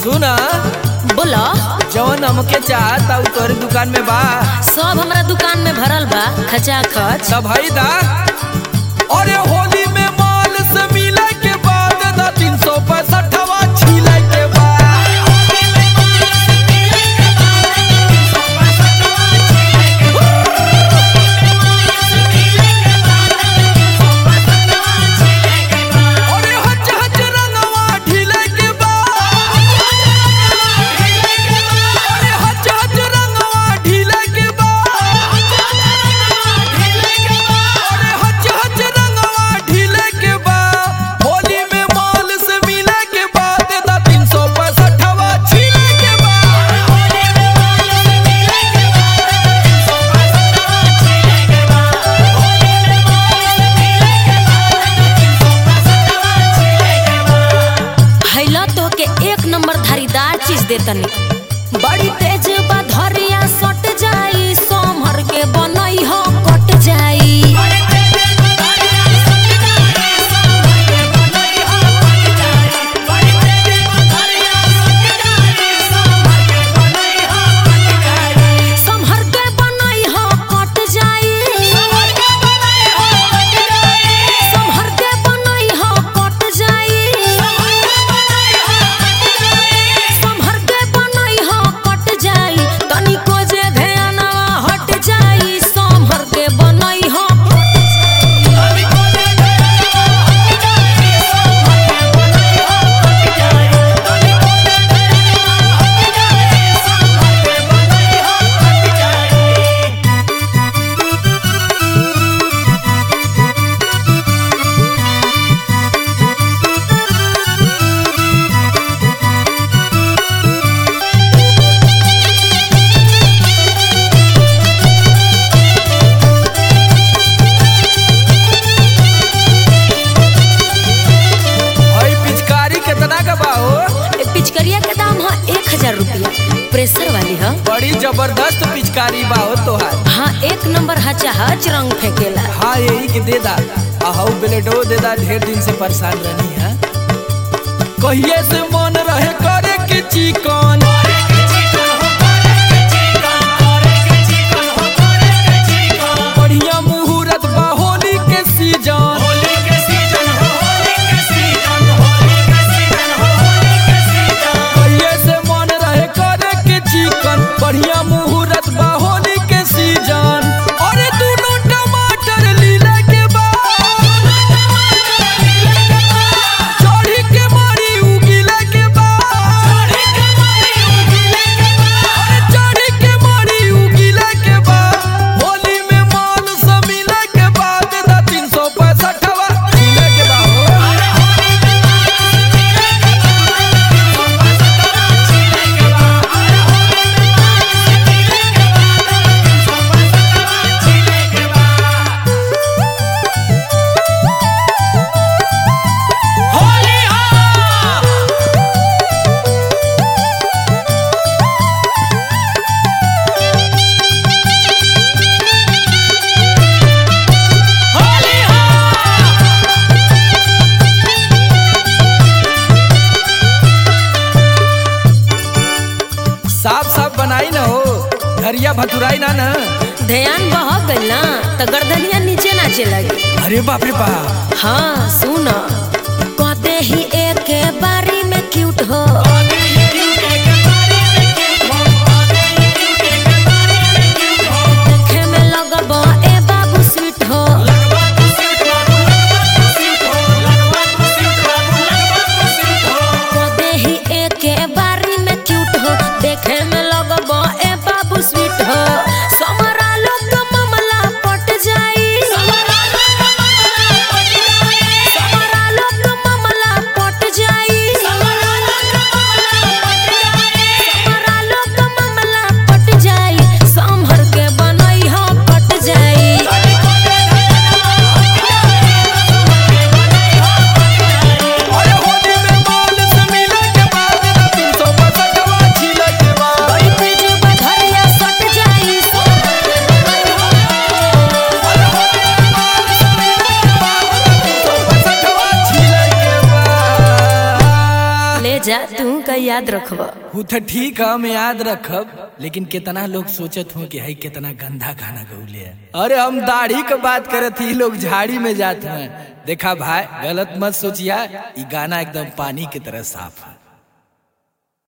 सुना बोलो जवन हमके चाहता उ तोहरे दुकान में बा सब हमरा दुकान में भरल बा खचा खच सब हई दा अरे होली में माल से मिले के बाद दा तीन सौ पैंसठवा छिले के बाद अरे हच हच रंगवा ढीले के बाद अरे हच हच रंगवा ढीले के बाद अरे हच हच रंगवा ढीले के बाद होली में माल से मिले के बाद दा तीन सौ पैंसठवा छिले के बाद हैला तो के एक नंबर धारीदार चीज दे तनी बड़ी तेज बा धरिया सट जाई सोमहर के बनई हो कट जाई सोमहर के बनई हो कट जाई सोमहर के बनई हो कट जाई सोमहर के बनई हो कट जाई तनिको जे ध्यानवा हट जाई सोमहर के बनई हो हई पिचकारी कितना का बा हो ए पिचकरिया के दाम है एक हजार रुपया प्रेशर वाली है बड़ी जबरदस्त पिचकारी बा हो तोहार हाँ एक नंबर हचाहच रंग फेंकेला हाँ यही के दे दा आहू ब्लेडो दे दा ढेर दिन से परेशान रहनी है कहिए से मन रहे करे के चिकन बढ़िया मुहूर्त बा होली के सीजन कहिए से मन रहे करे के चिकन बढ़िया मुहूर्त बा होली के सीजन अरे दोनों टमाटर लीले के बाद चढ़ी के मारी उगिले के बाद अरे चढ़ी के मारी उगिले के बाद होली में मान से मिले के बाद दा तीन सौ पैंसठवा मिले के बाद साफ साफ बनाई ना हो घरिया भतुराई ना ना ध्यान बह गइल ना तो गर्दनिया नीचे नाचे लगी अरे बाप रे बाप हाँ सुन कहते ही एक बारी में क्यूट हो देखे में लगब ए बाबू स्वीट हो कहते ही एक बारी में क्यूट हो देखे में लगब ए बाबू स्वीट हो समरा लोग मामला पट जाई समरा लोग मामला पट जाई समरा लोग मामला पट जाई संभर के बनई हो पट जाई अरे होली में माल से मिले के बाद दा तीन सौ पैंसठवा छिले के बाद बड़ी तेज बधरिया सट जाई अरे होली में माल से मिले के बाद दा तीन सौ पैंसठवा छिले के बाद ले जा तू कर तो याद रखब वो तो ठीक है हम याद रखब लेकिन कितना लोग सोचत हो कि हई कितना गंदा गाना गौले है अरे हम दाढ़ी के बात करत ही लोग झाड़ी में जाते हैं देखा भाई गलत मत सोचिया ये गाना एकदम पानी की तरह साफ है